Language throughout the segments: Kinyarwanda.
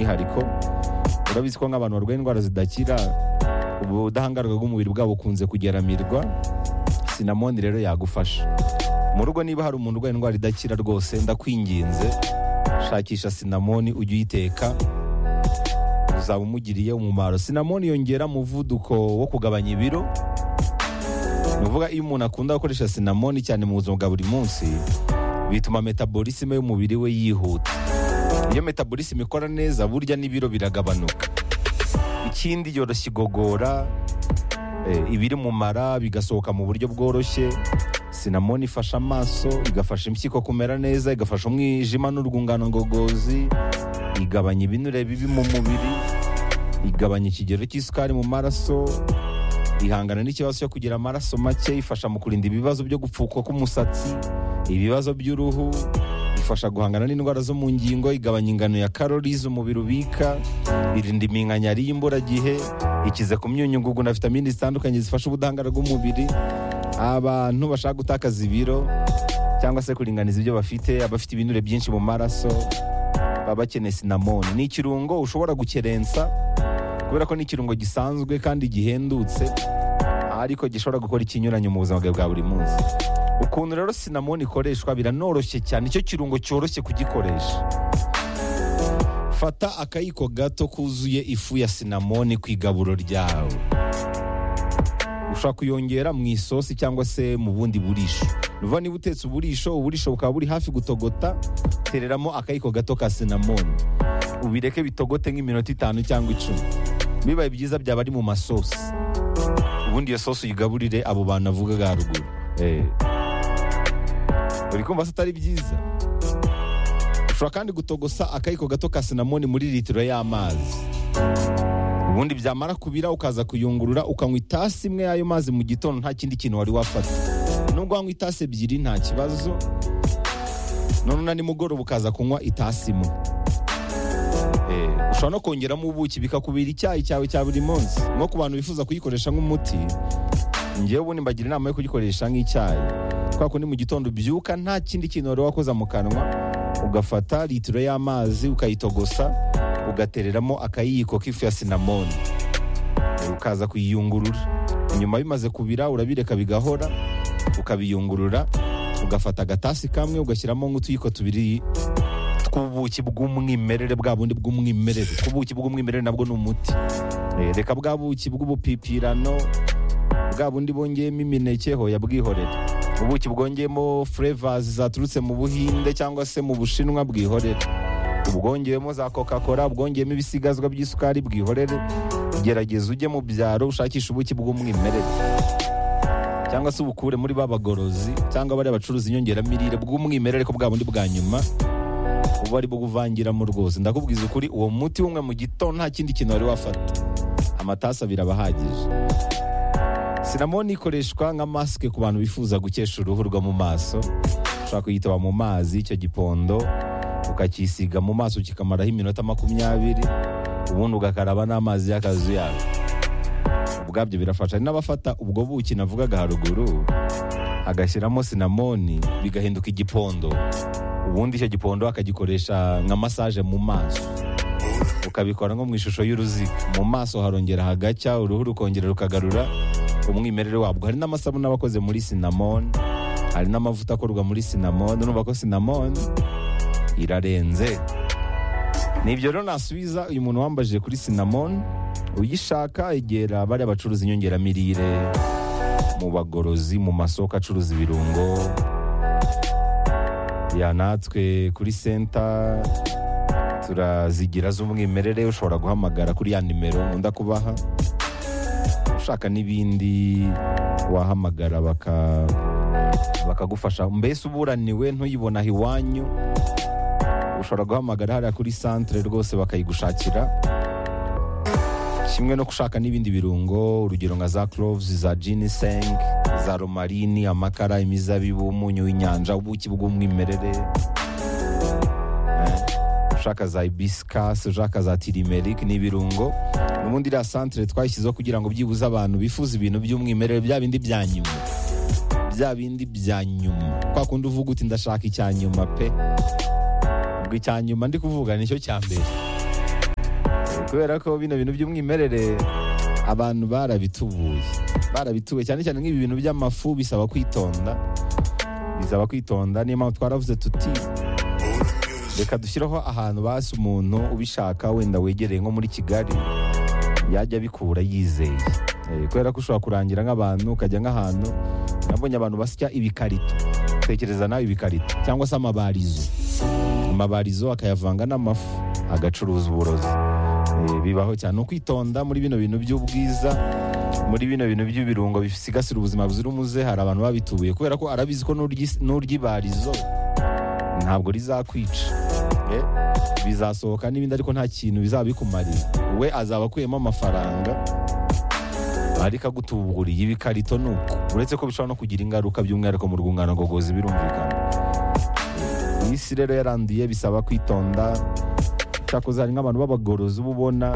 umwihariko urabizi ko nk'abantu barwaye indwara zidakira ubudahangarwa bw'umubiri bwabo bukunze kugeramirwa sinamoni rero yagufasha mu rugo niba hari umuntu urwaye indwara idakira rwose ndakwinginze shakisha sinamoni ujye uyiteka uzaba umugiriye umumaro sinamoni yongera umuvuduko wo kugabanya ibiro ni ukuvuga iyo umuntu akunda gukoresha sinamoni cyane mu buzima bwa buri munsi bituma metabolisme y'umubiri we yihuta iyo metabolisme ikora neza burya n'ibiro biragabanuka ikindi yoroshya igogora eh, ibiri mu mara bigasohoka mu buryo bworoshye sinamoni ifasha amaso igafasha impyiko kumera neza igafasha umwijima n'urwungano ngogozi igabanya ibinure bibi mu mubiri igabanya ikigero cy'isukari mu maraso ihangana n'ikibazo cyo kugira amaraso make ifasha mu kurinda ibibazo byo gupfukwa k'umusatsi ibibazo by'uruhu ifasha guhangana n'indwara zo mu ngingo igabanya ingano ya karori umubiri ubika irinda iminkanyari y'imburagihe ikize ku myunyungugu na vitamini zitandukanye zifasha ubudahangarwa bw'umubiri abantu bashaka gutakaza ibiro cyangwa se kuringaniza ibyo bafite abafite ibinure byinshi mu maraso baba bakeneye sinamoni ni ikirungo ushobora gukerensa kubera ko ni ikirungo gisanzwe kandi gihendutse ariko gishobora gukora ikinyuranye mu buzima bwawe bwa buri munsi ukuntu rero sinamoni ikoreshwa biranoroshye cyane icyo kirungo cyoroshye kugikoresha fata akayiko gato kuzuye ifu ya sinamoni ku igaburo ryawe ushobora kuyongera mu isosi cyangwa se mu bundi burisho nuva niba utetse uburisho uburisho bukaba buri hafi gutogota tereramo akayiko gato ka sinamoni ubireke bitogote nk'iminota itanu cyangwa icumi bibaye byiza byaba ari mu masosi ubundi iyo sosi uyigaburire abo bantu avugaga haruguru Eh. uri kumva se atari byiza ushobora kandi gutogosa akayiko gato ka sinamoni muri litiro y'amazi ubundi byamara kubira ukaza kuyungurura ukanywa itasi imwe y'ayo mazi mu gitondo nta kindi kintu wari wafata nubwo wanywa itasi ebyiri nta kibazo none na nimugoroba ukaza kunywa itasi imwe Eh, ushobora no kongeramo ubuki bikakubira icyayi cyawe cya buri munsi nko ku bantu bifuza kuyikoresha nk'umuti ngewe ubundi mbagira inama yo kugikoresha nk'icyayi kubera ko ni mu gitondo ubyuka nta kindi kintu wari wakoza mu kanwa ugafata litiro y'amazi ukayitogosa ugatereramo akayiko k'ifu ya sinamoni Eh, ukaza kuyiyungurura nyuma bimaze kubira urabireka bigahora ukabiyungurura ugafata agatasi kamwe ugashyiramo nk'utuyiko tubiri tw'ubuki bw'umwimerere bwa bundi bw'umwimerere kuko ubuki bw'umwimerere nabwo ni umuti Eh, reka bwa buki bw'ubupipirano bwa bundi bongeyemo imineke hoya bwihorere ubuki bwongeyemo flavors zaturutse mu buhinde cyangwa se mu bushinwa bwihorere ubwongewemo za coca cola bwongeyemo ibisigazwa by'isukari bwihorere gerageza ujye mu byaro ushakishe ubuki bw'umwimerere cyangwa se ubukure muri ba bagorozi cyangwa bariya bacuruza inyongeramirire bw'umwimerere ko bwa bundi bwa nyuma uba ari buvangiramo rwose ndakubwiza ukuri uwo muti umwe mu gito nta kindi kintu wari wafata amatasi abiri aba ahagije sinamoni ikoreshwa nka masike ku bantu bifuza gukesha uruhu rwo mu maso ushobora kuyitaba mu mazi icyo gipondo ukacyisiga mu maso kikamaraho iminota makumyabiri ubundi ugakaraba n'amazi y'akazu yawe ubwabyo birafasha hari n'abafata ubwo buki navugaga haruguru agashyiramo sinamoni bigahinduka igipondo ubundi icyo gipondo akagikoresha nka masaje mu maso ukabikora nko mu ishusho y'uruziga mu maso harongera hagacya uruhu rukongera rukagarura umwimerere wabwo hari n'amasabune aba akoze muri sinamoni hari n'amavuta akorwa muri sinamoni urumva ko sinamoni irarenze ni ibyo rero nasubiza uyu muntu wambajije kuri sinamoni uyishaka egera bariya bacuruza inyongeramirire mu bagorozi mu masoko acuruza ibirungo ya natwe kuri senta turazigira z'umwimerere ushobora guhamagara kuri ya nimero nkunda kubaha ushaka n'ibindi wahamagara baka bakagufasha mbese uburaniwe ntuyibona aho iwanyu ushobora guhamagara hariya kuri santire rwose bakayigushakira kimwe no gushaka n'ibindi birungo urugero nka za cloves za giniseng za romarini amakara imizabibu umunyu w'inyanja ubuki bw'umwimerere Eh, ushaka za ibisikasi ushaka za tirimerike n'ibirungo ubundi iriya santire twashyizeho kugira ngo byibuze abantu bifuza ibintu by'umwimerere bya bindi bya nyuma bya bindi bya nyuma kwa kundi uvuga uti ndashaka icya nyuma pe ubwo icya nyuma ndi kuvuga nicyo cya mbere kubera ko bino bintu by'umwimerere abantu barabitubuye barabitubuye cyane cyane nk'ibi bintu by'amafu bisaba kwitonda bisaba kwitonda niyo mpamvu twaravuze tuti reka dushyireho ahantu basi umuntu ubishaka wenda wegereye nko muri kigali yajya abikura yizeye Eh, kubera ko ushobora kurangira nk'abantu ukajya nk'ahantu nabonye abantu basya ibikarito tekereza nawe ibikarito cyangwa se amabarizo amabarizo akayavanga n'amafu agacuruza uburozi Eh, bibaho cyane ukwitonda muri bino bintu by'ubwiza muri bino bintu by'ibirungo bisigasira ubuzima buzira umuze hari abantu babitubuye kubera ko arabizi ko n'uryi- n'uryibarizo ntabwo rizakwica Eh, bizasohoka n'ibindi ariko nta kintu bizabikumarira we azaba akuyemo amafaranga ariko agutuburiye ibikarito ni uko uretse ko bishobora no kugira ingaruka by'umwihariko mu rwungano ngogozi birumvikana iyi si rero yaranduye bisaba kwitonda cyakoze hari nk'abantu b'abagorozi uba ubona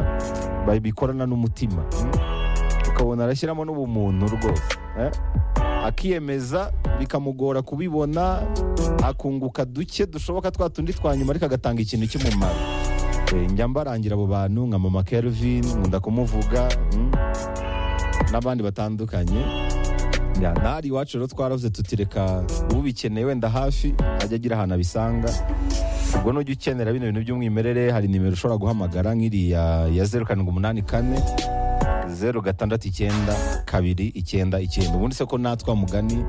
babikorana n'umutima mm? ukabona arashyiramo n'ubumuntu rwose eh? akiyemeza bikamugora kubibona akunguka duke dushoboka twa tundi twa nyuma ariko agatanga ikintu cy'umumaro Eh, njya mbarangira abo bantu nka mama Kelvin nkunda kumuvuga mm? n'abandi batandukanye Ya, ntari iwacu rero twaravuze tutireka ubikeneye wenda hafi ajya agira ahantu abisanga ubwo nujya ukenera bino bintu by'umwimerere hari nimero ushobora guhamagara nk'iriya ya zeru karindwi umunani kane zeru gatandatu icyenda kabiri icyenda icyenda ubundi se ko natwa mugani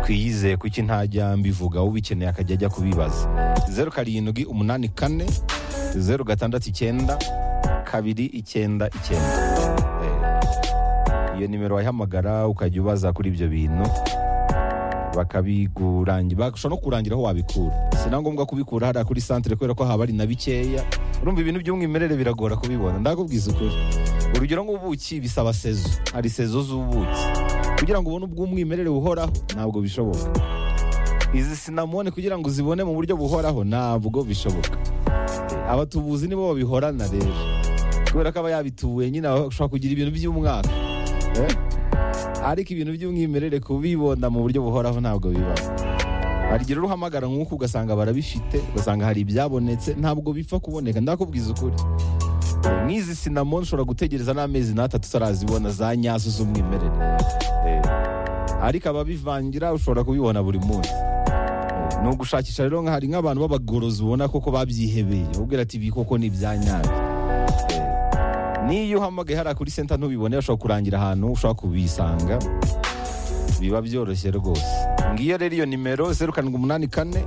twiyizeye kuki ntajya mbivuga ubikeneye akajya ajya kubibaza zeru karindwi umunani kane zeru gatandatu icyenda kabiri icyenda icyenda Eh, iyo nimero wayihamagara ukajya ubaza kuri ibyo bintu bakabigurangira bashobora no kurangira aho wabikura si na ngombwa kubikura hariya kuri santire kubera ko haba ari na bikeya urumva ibintu by'umwimerere biragora kubibona ndakubwiza ukuri urugero nk'ubuki bisaba sezo hari sezo z'ubuki kugira ngo ubone ubw'umwimerere buhoraho ntabwo bishoboka izi sinamone kugira ngo uzibone mu buryo buhoraho ntabwo bishoboka abatubuzi nibo babihorana rero kubera ko aba yabitubuye nyine ashobora kugira ibintu by'umwaka Eh? ariko ibintu by'umwimerere kubibona mu buryo buhoraho ntabwo biba hari igihe rero uhamagara nk'uko ugasanga barabifite ugasanga hari ibyabonetse ntabwo bipfa kuboneka ndakubwiza ukuri nk'izi sinamoni ushobora gutegereza n'amezi n'atatu utarazibona za nyazo z'umwimerere Eh, ariko ababivangira ushobora kubibona buri munsi Eh, ni ugushakisha rero nka- hari nk'abantu b'abagorozi ubona koko babyihebeye ubwira ati ibi koko ni ibya nyabyo niyo uhamagaye hariya kuri senta ntubibone ushobora kurangira ahantu ushobora kubisanga biba byoroshye rwose ngiyo rero iyo nimero zeru karindwi umunani kane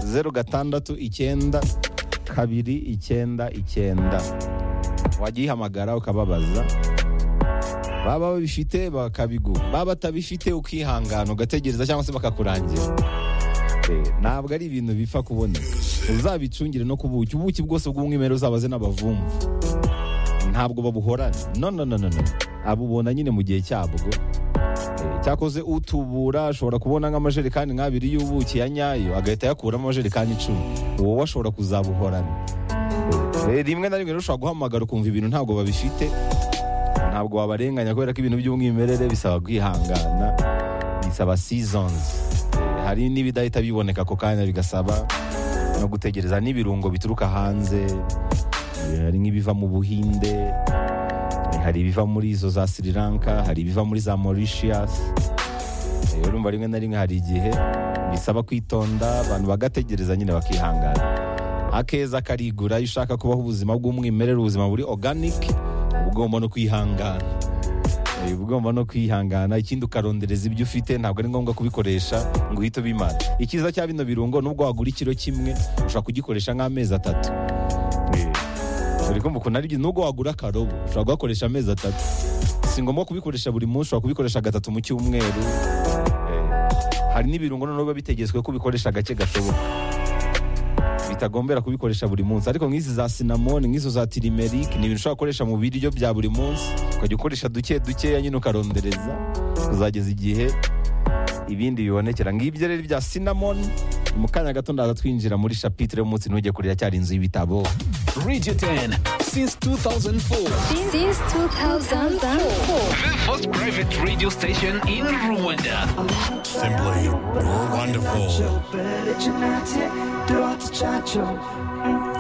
zeru gatandatu icyenda kabiri icyenda icyenda wajya uyihamagara ukababaza baba babifite bakabigura baba batabifite ukihangana ugategereza cyangwa se bakakurangira Eh, ntabwo ari ibintu bipfa kuboneka uzabicungire no ku buki ubuki bwose bw'umwimerere uzabaze n'abavumvu ntabwo babuhorana no no no no no abubona nyine mu gihe cyabwo Eh, cyakoze utubura ashobora kubona nk'amajerekani nk'abiri y'ubuki ya nyayo agahita ayakuramo amajerekani icumi wowe ashobora kuzabuhorana Eh, rimwe na rimwe rero ushobora guhamagara ukumva ibintu ntabwo babifite ntabwo wabarenganya kubera ko ibintu by'umwimerere bisaba kwihangana bisaba seasons Eh, hari n'ibidahita biboneka ako kanya bigasaba no gutegereza n'ibirungo bituruka hanze Eh, hari nk'ibiva mu buhinde eh, hari ibiva muri izo za sri lanka hari ibiva muri za mauritius Eh, urumva rimwe na rimwe hari igihe bisaba kwitonda abantu bagategereza nyine bakihangana akeza karigura iyo ushaka kubaho ubuzima bw'umwimerere ubuzima buri organic uba ugomba no kwihangana Eh, uba ugomba no kwihangana ikindi ukarondereza ibyo ufite ntabwo ari ngombwa kubikoresha ngo uhite ubimara icyiza cya bino birungo nubwo wagura ikiro kimwe ushobora kugikoresha nk'amezi atatu dore ko mukunda ari byiza nubwo wagura akarobo ushobora kugakoresha amezi atatu si ngombwa kubikoresha buri munsi ushobora kubikoresha gatatu mu cyumweru Eh, hari n'ibirungo noneho biba bitegetswe ko ubikoresha gake gashoboka bitagombera kubikoresha buri munsi ariko nk'izi za sinamoni nk'izo za tirimerike ni ibintu ushobora gukoresha mu biryo bya buri munsi ukajya ukoresha duke dukeya nyine ukarondereza uzageza igihe ibindi bibonekera ngibyo rero bya sinamoni mu kanya gato ndaza twinjira muri shapitire y'umunsi ntujye kurira cyari inzu y'ibitabo Radio 10 since 2004. Since 2004. The first private radio station in Rwanda. Simply, you're wonderful. Wonderful.